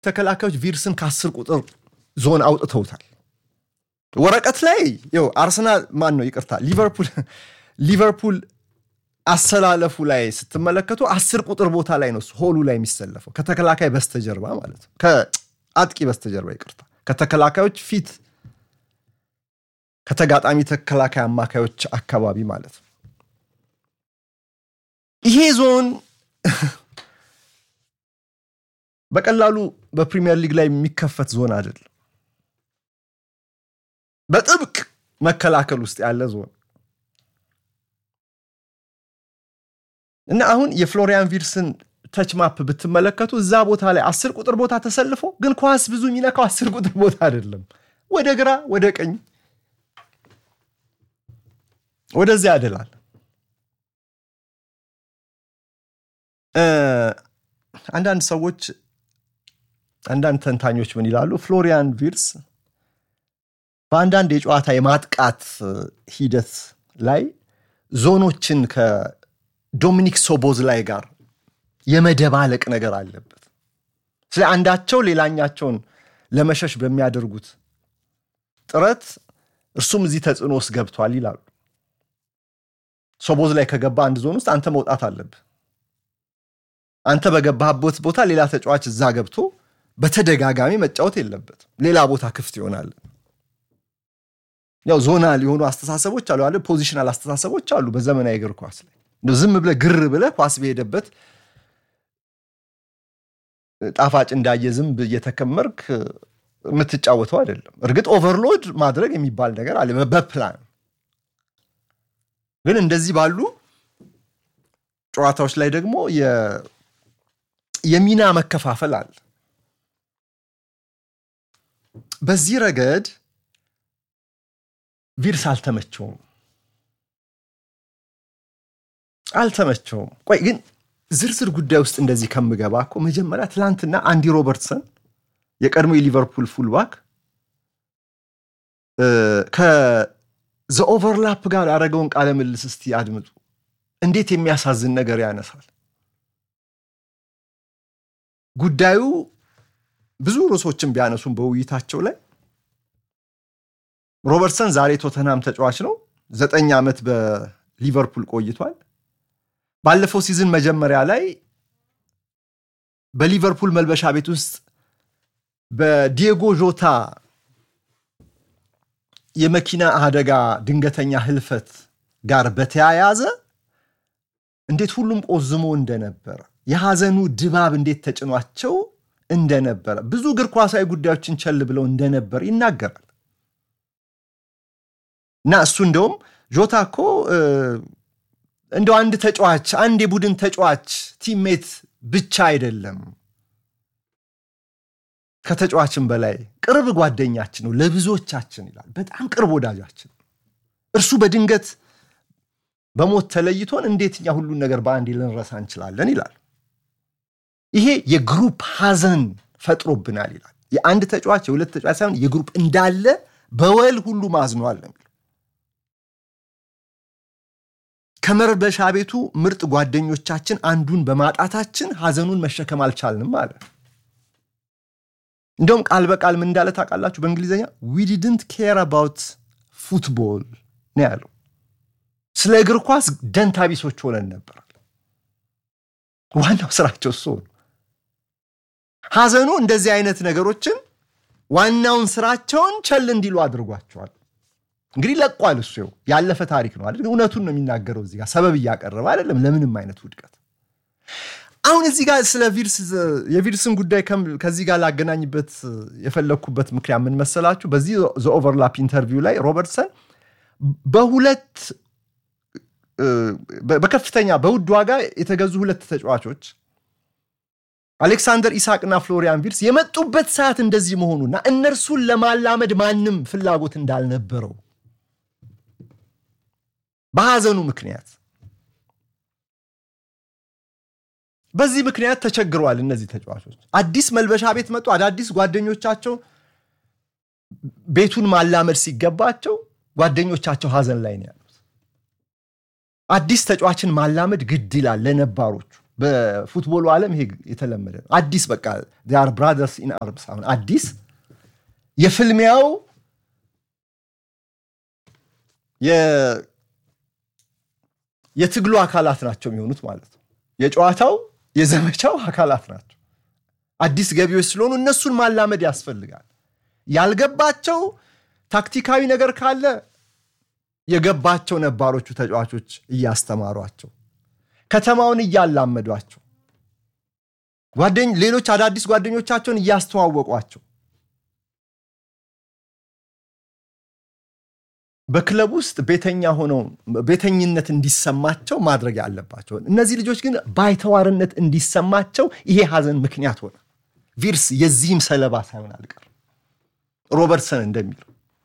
ተከላካዮች ቪርስን ከአስር ቁጥር ዞን አውጥተውታል። ወረቀት ላይ ይኸው አርሰናል ማን ነው ይቅርታ፣ ሊቨርፑል ሊቨርፑል አሰላለፉ ላይ ስትመለከቱ አስር ቁጥር ቦታ ላይ ነው ሆሉ ላይ የሚሰለፈው ከተከላካይ በስተጀርባ ማለት ነው። ከአጥቂ በስተጀርባ ይቅርታ፣ ከተከላካዮች ፊት ከተጋጣሚ ተከላካይ አማካዮች አካባቢ ማለት ነው። ይሄ ዞን በቀላሉ በፕሪሚየር ሊግ ላይ የሚከፈት ዞን አይደለም። በጥብቅ መከላከል ውስጥ ያለ ዞን እና አሁን የፍሎሪያን ቪርስን ተች ማፕ ብትመለከቱ እዛ ቦታ ላይ አስር ቁጥር ቦታ ተሰልፎ ግን ኳስ ብዙ የሚነካው አስር ቁጥር ቦታ አይደለም። ወደ ግራ ወደ ቀኝ ወደዚያ ያደላል። አንዳንድ ሰዎች አንዳንድ ተንታኞች ምን ይላሉ? ፍሎሪያን ቪርስ በአንዳንድ የጨዋታ የማጥቃት ሂደት ላይ ዞኖችን ከዶሚኒክ ሶቦዝ ላይ ጋር የመደባለቅ ነገር አለበት። ስለ አንዳቸው ሌላኛቸውን ለመሸሽ በሚያደርጉት ጥረት እርሱም እዚህ ተጽዕኖ ውስጥ ገብቷል ይላሉ። ሶቦዝ ላይ ከገባ አንድ ዞን ውስጥ አንተ መውጣት አለብህ። አንተ በገባህበት ቦታ ሌላ ተጫዋች እዛ ገብቶ በተደጋጋሚ መጫወት የለበትም። ሌላ ቦታ ክፍት ይሆናል። ያው ዞናል የሆኑ አስተሳሰቦች አሉ አለ ፖዚሽናል አስተሳሰቦች አሉ በዘመናዊ እግር ኳስ ላይ እንደው ዝም ብለህ ግር ብለህ ኳስ በሄደበት ጣፋጭ እንዳየ ዝንብ እየተከመርክ የምትጫወተው አይደለም። እርግጥ ኦቨርሎድ ማድረግ የሚባል ነገር አለ በፕላን ግን እንደዚህ ባሉ ጨዋታዎች ላይ ደግሞ የሚና መከፋፈል አለ። በዚህ ረገድ ቪርስ አልተመቸውም አልተመቸውም። ቆይ ግን ዝርዝር ጉዳይ ውስጥ እንደዚህ ከምገባ እኮ መጀመሪያ ትላንትና አንዲ ሮበርትሰን የቀድሞ የሊቨርፑል ፉልባክ ከዘ ኦቨርላፕ ጋር ያደረገውን ቃለ ምልልስ እስቲ አድምጡ። እንዴት የሚያሳዝን ነገር ያነሳል። ጉዳዩ ብዙ ርዕሶችን ቢያነሱም በውይይታቸው ላይ ሮበርትሰን ዛሬ ቶተንሃም ተጫዋች ነው። ዘጠኝ ዓመት በሊቨርፑል ቆይቷል። ባለፈው ሲዝን መጀመሪያ ላይ በሊቨርፑል መልበሻ ቤት ውስጥ በዲየጎ ዦታ የመኪና አደጋ ድንገተኛ ህልፈት ጋር በተያያዘ እንዴት ሁሉም ቆዝሞ እንደነበረ የሐዘኑ ድባብ እንዴት ተጭኗቸው እንደነበረ ብዙ እግር ኳሳዊ ጉዳዮችን ቸል ብለው እንደነበር ይናገራል። እና እሱ እንደውም ጆታ እኮ እንደው አንድ ተጫዋች አንድ የቡድን ተጫዋች ቲምሜት ብቻ አይደለም፣ ከተጫዋችን በላይ ቅርብ ጓደኛችን ነው ለብዙዎቻችን ይላል። በጣም ቅርብ ወዳጃችን እርሱ በድንገት በሞት ተለይቶን እንዴት እኛ ሁሉን ነገር በአንዴ ልንረሳ እንችላለን ይላል። ይሄ የግሩፕ ሐዘን ፈጥሮብናል ይላል። የአንድ ተጫዋች የሁለት ተጫዋች ሳይሆን የግሩፕ እንዳለ በወል ሁሉ ማዝኗል ነው የሚለው። ከመልበሻ ቤቱ ምርጥ ጓደኞቻችን አንዱን በማጣታችን ሐዘኑን መሸከም አልቻልንም አለ። እንደውም ቃል በቃል ምን እንዳለ ታውቃላችሁ? በእንግሊዝኛ ዊ ዲድንት ኬር አባውት ፉትቦል ነው ያለው። ስለ እግር ኳስ ደንታ ቢሶች ሆነን ነበር። ዋናው ስራቸው እሱ ነው። ሐዘኑ እንደዚህ አይነት ነገሮችን ዋናውን ስራቸውን ቸል እንዲሉ አድርጓቸዋል። እንግዲህ ለቋል። እሱ ይኸው ያለፈ ታሪክ ነው አይደል? እውነቱን ነው የሚናገረው። እዚህ ጋር ሰበብ እያቀረበ አይደለም ለምንም አይነት ውድቀት። አሁን እዚህ ጋር ስለ ቪርስ የቪርስን ጉዳይ ከዚህ ጋር ላገናኝበት የፈለግኩበት ምክንያት ምን መሰላችሁ? በዚህ ዘ ኦቨርላፕ ኢንተርቪው ላይ ሮበርትሰን በሁለት በከፍተኛ በውድ ዋጋ የተገዙ ሁለት ተጫዋቾች አሌክሳንደር ኢሳቅና ፍሎሪያን ቪርስ የመጡበት ሰዓት እንደዚህ መሆኑና እነርሱን ለማላመድ ማንም ፍላጎት እንዳልነበረው በሐዘኑ ምክንያት በዚህ ምክንያት ተቸግረዋል። እነዚህ ተጫዋቾች አዲስ መልበሻ ቤት መጡ። አዳዲስ ጓደኞቻቸው ቤቱን ማላመድ ሲገባቸው ጓደኞቻቸው ሐዘን ላይ ነው ያሉት። አዲስ ተጫዋችን ማላመድ ግድ ይላል ለነባሮቹ። በፉትቦሉ ዓለም ይሄ የተለመደ ነው። አዲስ በቃ ር ብራዘርስ ኢን አርምስ አሁን አዲስ የፍልሚያው የትግሉ አካላት ናቸው የሚሆኑት ማለት ነው። የጨዋታው የዘመቻው አካላት ናቸው። አዲስ ገቢዎች ስለሆኑ እነሱን ማላመድ ያስፈልጋል። ያልገባቸው ታክቲካዊ ነገር ካለ የገባቸው ነባሮቹ ተጫዋቾች እያስተማሯቸው ከተማውን እያላመዷቸው ሌሎች አዳዲስ ጓደኞቻቸውን እያስተዋወቋቸው በክለብ ውስጥ ቤተኛ ሆነው ቤተኝነት እንዲሰማቸው ማድረግ ያለባቸው። እነዚህ ልጆች ግን ባይተዋርነት እንዲሰማቸው ይሄ ሀዘን ምክንያት ሆነ። ቪርስ የዚህም ሰለባ ሳይሆን አልቀርም። ሮበርትሰን እንደሚለው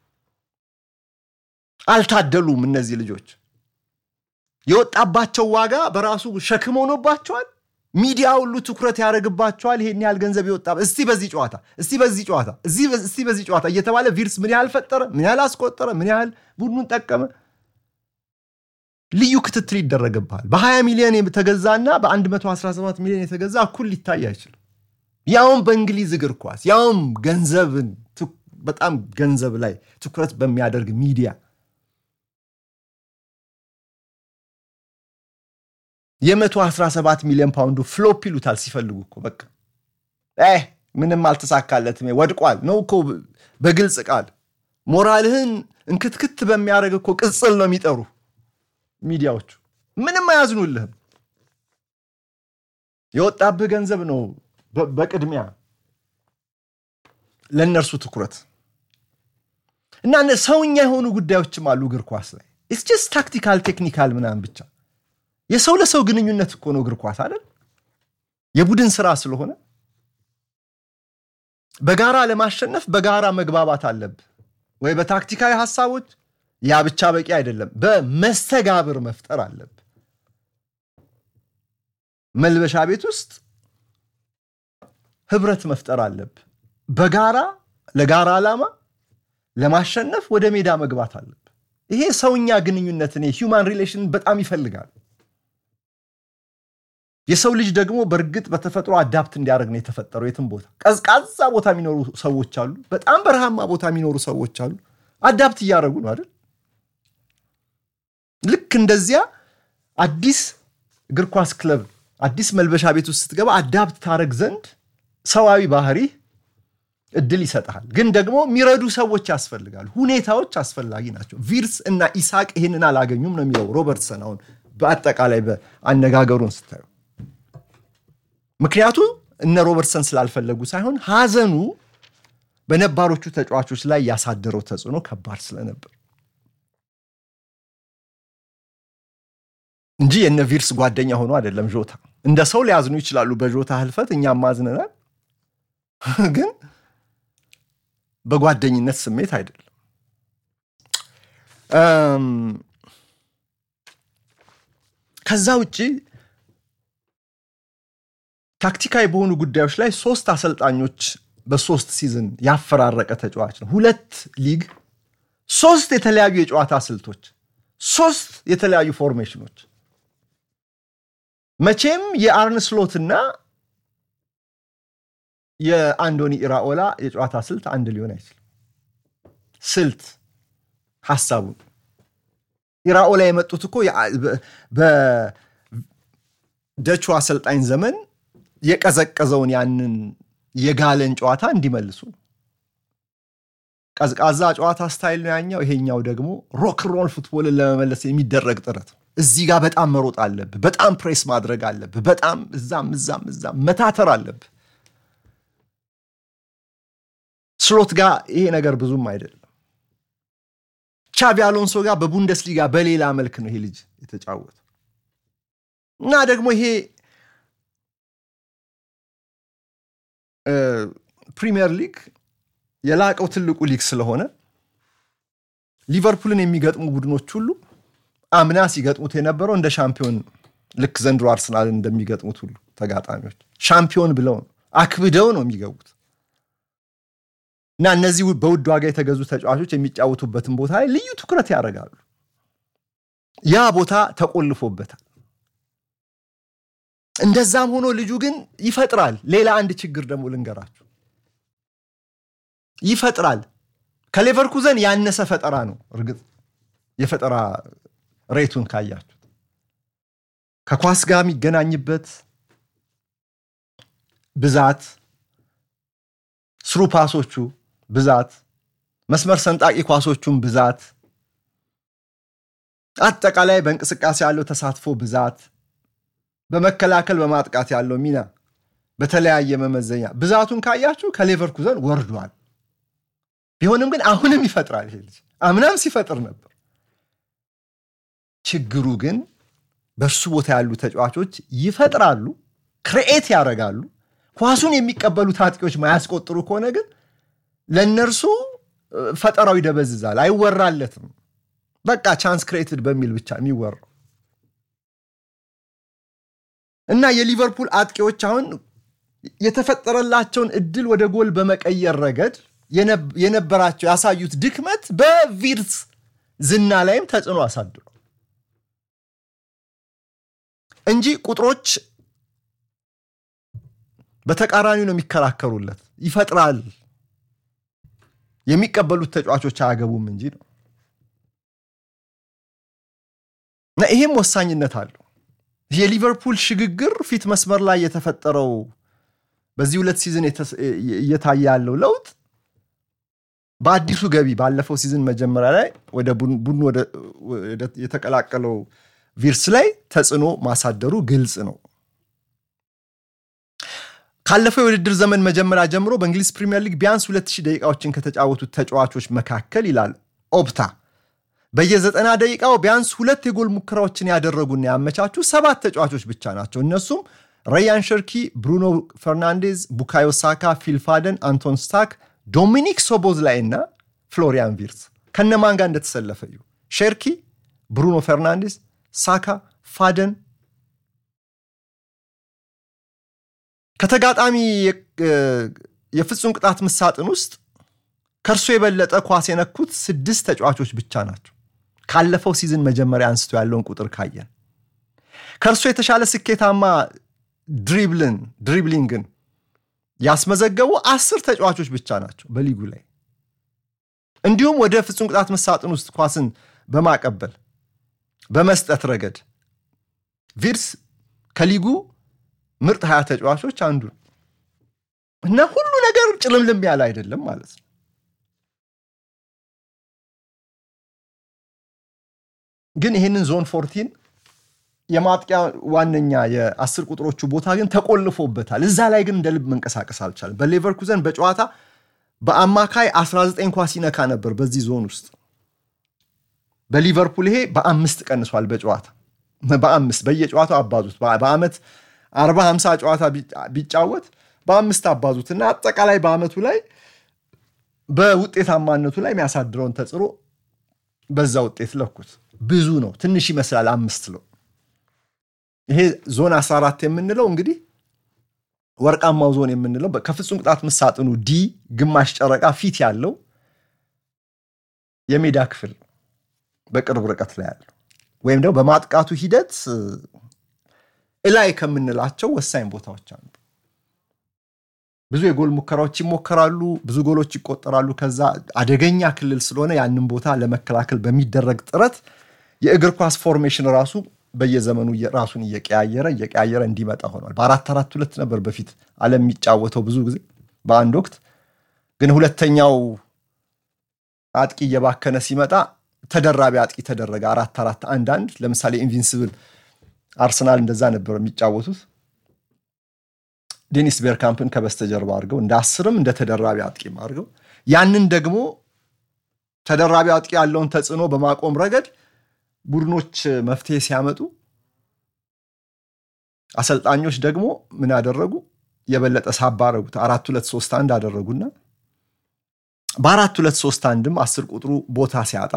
አልታደሉም። እነዚህ ልጆች የወጣባቸው ዋጋ በራሱ ሸክም ሆኖባቸዋል። ሚዲያ ሁሉ ትኩረት ያደርግባቸዋል። ይሄን ያህል ገንዘብ የወጣ እስቲ በዚህ ጨዋታ እስቲ በዚህ ጨዋታ እስቲ በዚህ ጨዋታ እየተባለ ቪርስ ምን ያህል ፈጠረ፣ ምን ያህል አስቆጠረ፣ ምን ያህል ቡድኑን ጠቀመ፣ ልዩ ክትትል ይደረግብሃል። በ20 ሚሊዮን የተገዛና በ117 ሚሊዮን የተገዛ እኩል ሊታይ አይችልም። ያውም በእንግሊዝ እግር ኳስ ያውም ገንዘብን በጣም ገንዘብ ላይ ትኩረት በሚያደርግ ሚዲያ የ117 ሚሊዮን ፓውንዱ ፍሎፕ ይሉታል ሲፈልጉ እኮ በቃ ምንም አልተሳካለትም ወድቋል ነው እኮ በግልጽ ቃል ሞራልህን እንክትክት በሚያደርግ እኮ ቅጽል ነው የሚጠሩ ሚዲያዎቹ ምንም አያዝኑልህም የወጣብህ ገንዘብ ነው በቅድሚያ ለእነርሱ ትኩረት እና ሰውኛ የሆኑ ጉዳዮችም አሉ እግር ኳስ ላይ ስስ ታክቲካል ቴክኒካል ምናምን ብቻ የሰው ለሰው ግንኙነት እኮ ነው እግር ኳስ አይደል? የቡድን ስራ ስለሆነ በጋራ ለማሸነፍ በጋራ መግባባት አለብህ ወይ በታክቲካዊ ሀሳቦች። ያ ብቻ በቂ አይደለም፣ በመስተጋብር መፍጠር አለብህ። መልበሻ ቤት ውስጥ ህብረት መፍጠር አለብህ። በጋራ ለጋራ ዓላማ ለማሸነፍ ወደ ሜዳ መግባት አለብህ። ይሄ ሰውኛ ግንኙነትን ሂውማን ሪሌሽን በጣም ይፈልጋል። የሰው ልጅ ደግሞ በእርግጥ በተፈጥሮ አዳፕት እንዲያደርግ ነው የተፈጠረው። የትም ቦታ ቀዝቃዛ ቦታ የሚኖሩ ሰዎች አሉ፣ በጣም በረሃማ ቦታ የሚኖሩ ሰዎች አሉ። አዳፕት እያደረጉ ነው አይደል? ልክ እንደዚያ አዲስ እግር ኳስ ክለብ፣ አዲስ መልበሻ ቤት ውስጥ ስትገባ አዳፕት ታደረግ ዘንድ ሰዋዊ ባህሪ እድል ይሰጥሃል። ግን ደግሞ የሚረዱ ሰዎች ያስፈልጋሉ። ሁኔታዎች አስፈላጊ ናቸው። ቪርስ እና ኢሳቅ ይህንን አላገኙም ነው የሚለው ሮበርትሰን። አሁን በአጠቃላይ በአነጋገሩን ስታዩ ምክንያቱ እነ ሮበርትሰን ስላልፈለጉ ሳይሆን ሀዘኑ በነባሮቹ ተጫዋቾች ላይ ያሳደረው ተጽዕኖ ከባድ ስለነበር እንጂ የነ ቪርስ ጓደኛ ሆኖ አይደለም። ጆታ እንደ ሰው ሊያዝኑ ይችላሉ በጆታ ህልፈት፣ እኛም ማዝነናል። ግን በጓደኝነት ስሜት አይደለም። ከዛ ውጭ ታክቲካዊ በሆኑ ጉዳዮች ላይ ሶስት አሰልጣኞች በሶስት ሲዝን ያፈራረቀ ተጫዋች ነው። ሁለት ሊግ፣ ሶስት የተለያዩ የጨዋታ ስልቶች፣ ሶስት የተለያዩ ፎርሜሽኖች። መቼም የአርን ስሎትና የአንዶኒ ኢራኦላ የጨዋታ ስልት አንድ ሊሆን አይችልም። ስልት ሀሳቡን ኢራኦላ የመጡት እኮ በደቹ አሰልጣኝ ዘመን የቀዘቀዘውን ያንን የጋለን ጨዋታ እንዲመልሱ ቀዝቃዛ ጨዋታ ስታይል ነው ያኛው። ይሄኛው ደግሞ ሮክሮል ፉትቦልን ለመመለስ የሚደረግ ጥረት ነው። እዚህ ጋር በጣም መሮጥ አለብህ፣ በጣም ፕሬስ ማድረግ አለብህ፣ በጣም እዛም እዛም እዛም መታተር አለብህ። ስሎት ጋር ይሄ ነገር ብዙም አይደለም። ቻቢ አሎንሶ ጋር በቡንደስሊጋ በሌላ መልክ ነው ይሄ ልጅ የተጫወተው እና ደግሞ ይሄ ፕሪሚየር ሊግ የላቀው ትልቁ ሊግ ስለሆነ ሊቨርፑልን የሚገጥሙ ቡድኖች ሁሉ አምና ሲገጥሙት የነበረው እንደ ሻምፒዮን ልክ ዘንድሮ አርሰናልን እንደሚገጥሙት ሁሉ ተጋጣሚዎች ሻምፒዮን ብለው ነው አክብደው ነው የሚገቡት እና እነዚህ በውድ ዋጋ የተገዙ ተጫዋቾች የሚጫወቱበትን ቦታ ላይ ልዩ ትኩረት ያደርጋሉ። ያ ቦታ ተቆልፎበታል። እንደዛም ሆኖ ልጁ ግን ይፈጥራል። ሌላ አንድ ችግር ደግሞ ልንገራችሁ፣ ይፈጥራል። ከሌቨርኩዘን ያነሰ ፈጠራ ነው። እርግጥ የፈጠራ ሬቱን ካያችሁት ከኳስ ጋር የሚገናኝበት ብዛት፣ ስሩ ፓሶቹ ብዛት፣ መስመር ሰንጣቂ ኳሶቹን ብዛት፣ አጠቃላይ በእንቅስቃሴ ያለው ተሳትፎ ብዛት፣ በመከላከል በማጥቃት ያለው ሚና በተለያየ መመዘኛ ብዛቱን ካያችሁ ከሌቨርኩዘን ወርዷል። ቢሆንም ግን አሁንም ይፈጥራል። ይሄ ልጅ አምናም ሲፈጥር ነበር። ችግሩ ግን በእርሱ ቦታ ያሉ ተጫዋቾች ይፈጥራሉ፣ ክርኤት ያደርጋሉ። ኳሱን የሚቀበሉት አጥቂዎች ማያስቆጥሩ ከሆነ ግን ለእነርሱ ፈጠራው ይደበዝዛል፣ አይወራለትም። በቃ ቻንስ ክሬትድ በሚል ብቻ የሚወራው እና የሊቨርፑል አጥቂዎች አሁን የተፈጠረላቸውን እድል ወደ ጎል በመቀየር ረገድ የነበራቸው ያሳዩት ድክመት በቪርትስ ዝና ላይም ተጽዕኖ አሳድሯል እንጂ ቁጥሮች በተቃራኒው ነው የሚከራከሩለት። ይፈጥራል፣ የሚቀበሉት ተጫዋቾች አያገቡም እንጂ ነው። እና ይሄም ወሳኝነት አለው። የሊቨርፑል ሽግግር ፊት መስመር ላይ የተፈጠረው በዚህ ሁለት ሲዝን እየታየ ያለው ለውጥ በአዲሱ ገቢ ባለፈው ሲዝን መጀመሪያ ላይ ወደ ቡድኑ የተቀላቀለው ቪርስ ላይ ተጽዕኖ ማሳደሩ ግልጽ ነው። ካለፈው የውድድር ዘመን መጀመሪያ ጀምሮ በእንግሊዝ ፕሪምየር ሊግ ቢያንስ 2000 ደቂቃዎችን ከተጫወቱት ተጫዋቾች መካከል ይላል ኦፕታ በየዘጠና ደቂቃው ቢያንስ ሁለት የጎል ሙከራዎችን ያደረጉና ያመቻቹ ሰባት ተጫዋቾች ብቻ ናቸው። እነሱም ረያን ሸርኪ፣ ብሩኖ ፈርናንዴዝ፣ ቡካዮ ሳካ፣ ፊልፋደን፣ አንቶን ስታክ፣ ዶሚኒክ ሶቦዝ ላይ እና ፍሎሪያን ቪርስ ከነማን ጋር እንደተሰለፈ እዩ። ሸርኪ፣ ብሩኖ ፈርናንዴዝ፣ ሳካ፣ ፋደን ከተጋጣሚ የፍጹም ቅጣት ምሳጥን ውስጥ ከእርሱ የበለጠ ኳስ የነኩት ስድስት ተጫዋቾች ብቻ ናቸው። ካለፈው ሲዝን መጀመሪያ አንስቶ ያለውን ቁጥር ካየን ከእርሱ የተሻለ ስኬታማ ድሪብልን ድሪብሊንግን ያስመዘገቡ አስር ተጫዋቾች ብቻ ናቸው በሊጉ ላይ። እንዲሁም ወደ ፍጹም ቅጣት ምሳጥን ውስጥ ኳስን በማቀበል በመስጠት ረገድ ቪርስ ከሊጉ ምርጥ ሀያ ተጫዋቾች አንዱ ነው እና ሁሉ ነገር ጭልምልም ያለ አይደለም ማለት ነው። ግን ይህንን ዞን ፎርቲን የማጥቂያ ዋነኛ የአስር ቁጥሮቹ ቦታ ግን ተቆልፎበታል። እዛ ላይ ግን እንደ ልብ መንቀሳቀስ አልቻለም። በሌቨርኩዘን በጨዋታ በአማካይ 19 ኳስ ይነካ ነበር በዚህ ዞን ውስጥ። በሊቨርፑል ይሄ በአምስት ቀንሷል። በጨዋታ በአምስት በየጨዋታው አባዙት። በአመት 40 50 ጨዋታ ቢጫወት በአምስት አባዙት እና አጠቃላይ በአመቱ ላይ በውጤታማነቱ ላይ የሚያሳድረውን ተጽዕኖ በዛ ውጤት ለኩት። ብዙ ነው። ትንሽ ይመስላል አምስት ለው ይሄ ዞን 14 የምንለው እንግዲህ ወርቃማው ዞን የምንለው ከፍጹም ቅጣት ምሳጥኑ ዲ ግማሽ ጨረቃ ፊት ያለው የሜዳ ክፍል በቅርብ ርቀት ላይ ያለው ወይም ደግሞ በማጥቃቱ ሂደት እላይ ከምንላቸው ወሳኝ ቦታዎች አንዱ። ብዙ የጎል ሙከራዎች ይሞከራሉ፣ ብዙ ጎሎች ይቆጠራሉ። ከዛ አደገኛ ክልል ስለሆነ ያንን ቦታ ለመከላከል በሚደረግ ጥረት የእግር ኳስ ፎርሜሽን ራሱ በየዘመኑ ራሱን እየቀያየረ እየቀያየረ እንዲመጣ ሆኗል። በአራት አራት ሁለት ነበር በፊት ዓለም የሚጫወተው ብዙ ጊዜ በአንድ ወቅት ግን ሁለተኛው አጥቂ እየባከነ ሲመጣ ተደራቢ አጥቂ ተደረገ። አራት አራት አንድ አንድ ለምሳሌ ኢንቪንስብል አርሰናል እንደዛ ነበር የሚጫወቱት። ዴኒስ ቤርካምፕን ከበስተጀርባ አድርገው እንደ አስርም እንደ ተደራቢ አጥቂም አድርገው ያንን ደግሞ ተደራቢ አጥቂ ያለውን ተጽዕኖ በማቆም ረገድ ቡድኖች መፍትሄ ሲያመጡ አሰልጣኞች ደግሞ ምን አደረጉ? የበለጠ ሳባ አደረጉት። አራት ሁለት ሶስት አንድ አደረጉና በአራት ሁለት ሶስት አንድም አስር ቁጥሩ ቦታ ሲያጣ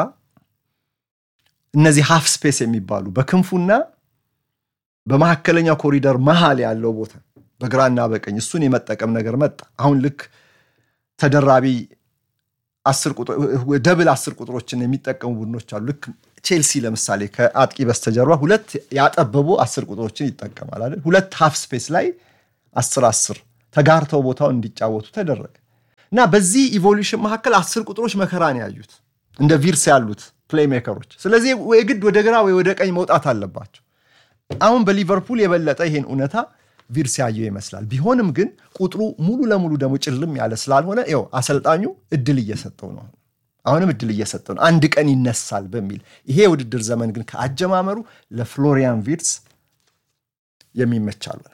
እነዚህ ሃፍ ስፔስ የሚባሉ በክንፉና በመካከለኛው ኮሪደር መሃል ያለው ቦታ በግራና በቀኝ እሱን የመጠቀም ነገር መጣ። አሁን ልክ ተደራቢ ደብል አስር ቁጥሮችን የሚጠቀሙ ቡድኖች አሉ። ልክ ቼልሲ ለምሳሌ ከአጥቂ በስተጀርባ ሁለት ያጠበቡ አስር ቁጥሮችን ይጠቀማል አይደል? ሁለት ሃፍ ስፔስ ላይ አስር አስር ተጋርተው ቦታውን እንዲጫወቱ ተደረገ እና በዚህ ኢቮሉሽን መካከል አስር ቁጥሮች መከራን ያዩት እንደ ቪርስ ያሉት ፕሌይሜከሮች። ስለዚህ የግድ ወደ ግራ ወይ ወደ ቀኝ መውጣት አለባቸው። አሁን በሊቨርፑል የበለጠ ይሄን እውነታ ቪርስ ያየው ይመስላል። ቢሆንም ግን ቁጥሩ ሙሉ ለሙሉ ደግሞ ጭልም ያለ ስላልሆነ ይኸው አሰልጣኙ እድል እየሰጠው ነው። አሁንም እድል እየሰጠው ነው፣ አንድ ቀን ይነሳል በሚል ይሄ የውድድር ዘመን ግን ከአጀማመሩ ለፍሎሪያን ቪርስ የሚመች አልሆነም።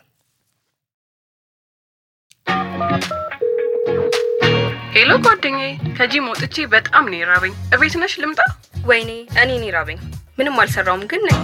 ሄሎ ጓደኛዬ፣ ከጂም ወጥቼ በጣም ነው የራበኝ። እቤት ነሽ ልምጣ? ወይኔ እኔ ራበኝ። ምንም አልሰራውም ግን ነኝ።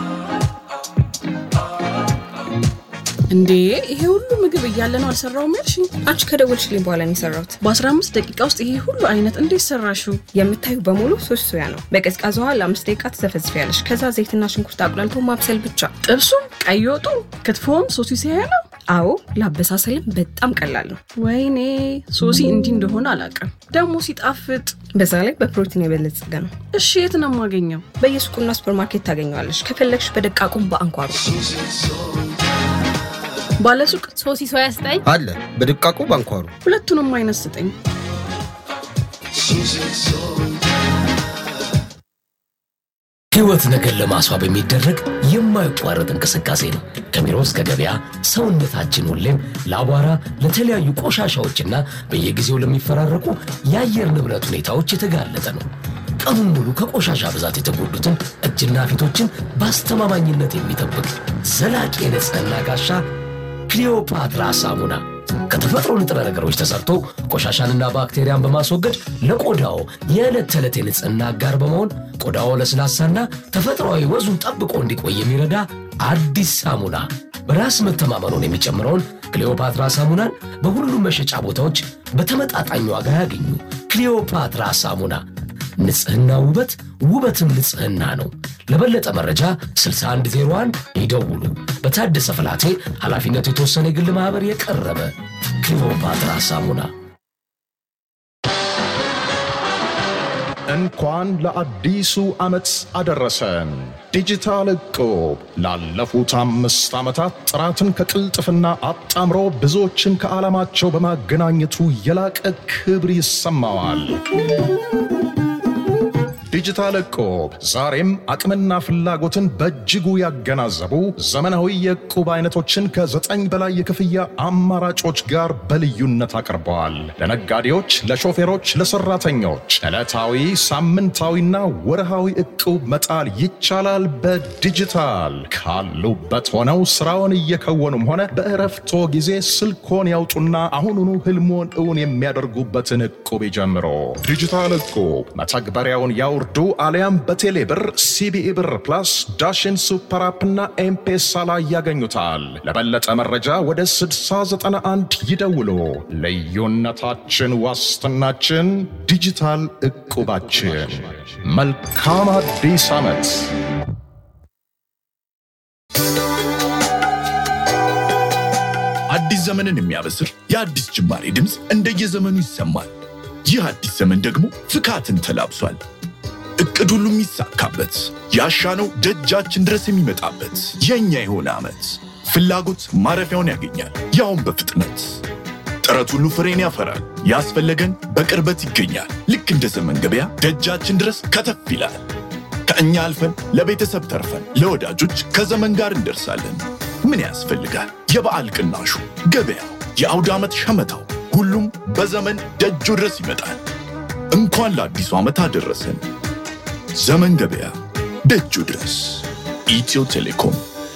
እንዴ ይሄ ሁሉ ምግብ እያለ ነው አልሰራውም ያልሽኝ? አንቺ ከደወልሽልኝ በኋላ ነው የሰራሁት። በ15 ደቂቃ ውስጥ ይሄ ሁሉ አይነት እንዴት ሰራሽው? የምታዩ በሙሉ ሶስት ሶያ ነው። በቀዝቃዛ ውሃ ለአምስት ደቂቃ ትዘፈዝፊያለሽ። ከዛ ዘይትና ሽንኩርት አቁላልቶ ማብሰል ብቻ። ጥብሱም፣ ቀይ ወጡ፣ ክትፎም ሶሲ ሲያያ ነው። አዎ ለአበሳሰልም በጣም ቀላል ነው። ወይኔ ሶሲ እንዲህ እንደሆነ አላውቅም። ደግሞ ሲጣፍጥ። በዛ ላይ በፕሮቲን የበለጸገ ነው። እሺ የት ነው የማገኘው? በየሱቁና ሱፐርማርኬት ታገኘዋለሽ። ከፈለግሽ በደቃቁም በአንኳሩ ባለሱቅ ሶሲ ሶያ ስጠኝ አለ በድቃቁ ባንኳሩ ሁለቱንም አይነት ስጠኝ። ሕይወት ነገር ለማስዋብ የሚደረግ የማይቋረጥ እንቅስቃሴ ነው። ከቢሮ እስከ ገበያ ሰውነታችን ሁሌም ለአቧራ፣ ለተለያዩ ቆሻሻዎችና በየጊዜው ለሚፈራረቁ የአየር ንብረት ሁኔታዎች የተጋለጠ ነው። ቀኑን ሙሉ ከቆሻሻ ብዛት የተጎዱትን እጅና ፊቶችን በአስተማማኝነት የሚጠብቅ ዘላቂ የንጽህና ጋሻ ክሊዮፓትራ ሳሙና ከተፈጥሮ ንጥረ ነገሮች ተሰርቶ ቆሻሻንና ባክቴሪያን በማስወገድ ለቆዳው የዕለት ተዕለት የንጽህና አጋር በመሆን ቆዳው ለስላሳና ተፈጥሯዊ ወዙን ጠብቆ እንዲቆይ የሚረዳ አዲስ ሳሙና። በራስ መተማመኑን የሚጨምረውን ክሊዮፓትራ ሳሙናን በሁሉም መሸጫ ቦታዎች በተመጣጣኝ ዋጋ ያገኙ። ክሊዮፓትራ ሳሙና ንጽህና ውበት፣ ውበትም ንጽህና ነው። ለበለጠ መረጃ 6101 ይደውሉ። በታደሰ ፍላቴ ኃላፊነቱ የተወሰነ የግል ማኅበር የቀረበ ክሊዮፓትራ ሳሙና። እንኳን ለአዲሱ ዓመት አደረሰን። ዲጂታል እቁብ ላለፉት አምስት ዓመታት ጥራትን ከቅልጥፍና አጣምሮ ብዙዎችን ከዓላማቸው በማገናኘቱ የላቀ ክብር ይሰማዋል። ዲጂታል እቁብ ዛሬም አቅምና ፍላጎትን በእጅጉ ያገናዘቡ ዘመናዊ የእቁብ አይነቶችን ከዘጠኝ በላይ የክፍያ አማራጮች ጋር በልዩነት አቅርበዋል። ለነጋዴዎች፣ ለሾፌሮች፣ ለሰራተኞች ዕለታዊ፣ ሳምንታዊና ወርሃዊ እቁብ መጣል ይቻላል። በዲጂታል ካሉበት ሆነው ስራውን እየከወኑም ሆነ በእረፍቶ ጊዜ ስልኮን ያውጡና አሁኑኑ ህልሞን እውን የሚያደርጉበትን እቁብ ይጀምሮ። ዲጂታል እቁብ መተግበሪያውን ያውርዱ አሊያም በቴሌ ብር፣ ሲቢኢ ብር ፕላስ፣ ዳሽን ሱፐር አፕና ኤምፔሳ ላይ ያገኙታል። ለበለጠ መረጃ ወደ 6091 ይደውሉ። ልዩነታችን ዋስትናችን ዲጂታል እቁባችን። መልካም አዲስ ዓመት። አዲስ ዘመንን የሚያበስር የአዲስ ጅማሬ ድምፅ እንደየዘመኑ ይሰማል። ይህ አዲስ ዘመን ደግሞ ፍካትን ተላብሷል። እቅድ ሁሉ የሚሳካበት ያሻነው ደጃችን ድረስ የሚመጣበት የእኛ የሆነ ዓመት ፍላጎት ማረፊያውን ያገኛል፣ ያውም በፍጥነት ጥረት ሁሉ ፍሬን ያፈራል። ያስፈለገን በቅርበት ይገኛል። ልክ እንደ ዘመን ገበያ ደጃችን ድረስ ከተፍ ይላል። ከእኛ አልፈን ለቤተሰብ ተርፈን ለወዳጆች ከዘመን ጋር እንደርሳለን። ምን ያስፈልጋል? የበዓል ቅናሹ፣ ገበያው፣ የአውደ ዓመት ሸመታው፣ ሁሉም በዘመን ደጁ ድረስ ይመጣል። እንኳን ለአዲሱ ዓመት አደረሰን። ዘመን ገበያ ደጁ ድረስ። ኢትዮ ቴሌኮም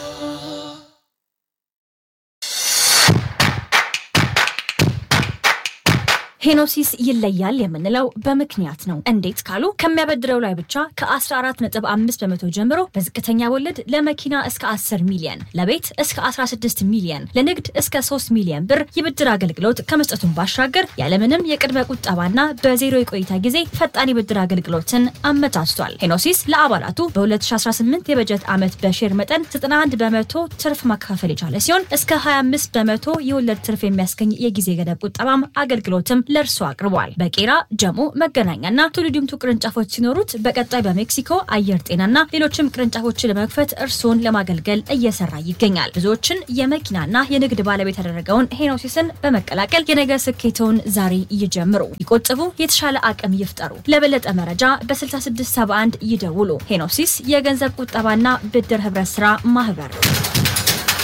ሄኖሲስ ይለያል የምንለው በምክንያት ነው። እንዴት ካሉ ከሚያበድረው ላይ ብቻ ከ14.5 በመቶ ጀምሮ በዝቅተኛ ወለድ ለመኪና እስከ 10 ሚሊየን፣ ለቤት እስከ 16 ሚሊየን፣ ለንግድ እስከ 3 ሚሊየን ብር የብድር አገልግሎት ከመስጠቱን ባሻገር ያለምንም የቅድመ ቁጠባና በዜሮ የቆይታ ጊዜ ፈጣን የብድር አገልግሎትን አመቻችቷል። ሄኖሲስ ለአባላቱ በ2018 የበጀት ዓመት በሼር መጠን 91 በመቶ ትርፍ ማካፈል የቻለ ሲሆን እስከ 25 በመቶ የወለድ ትርፍ የሚያስገኝ የጊዜ ገደብ ቁጠባም አገልግሎትም ለእርሶ አቅርቧል። በቄራ ጀሞ፣ መገናኛና ቱሉ ዲምቱ ቅርንጫፎች ሲኖሩት በቀጣይ በሜክሲኮ አየር ጤናና ሌሎችም ቅርንጫፎችን ለመክፈት እርስዎን ለማገልገል እየሰራ ይገኛል። ብዙዎችን የመኪናና የንግድ ባለቤት ያደረገውን ሄኖሲስን በመቀላቀል የነገ ስኬተውን ዛሬ ይጀምሩ። ይቆጥቡ፣ የተሻለ አቅም ይፍጠሩ። ለበለጠ መረጃ በ6671 ይደውሉ። ሄኖሲስ የገንዘብ ቁጠባና ብድር ህብረት ስራ ማህበር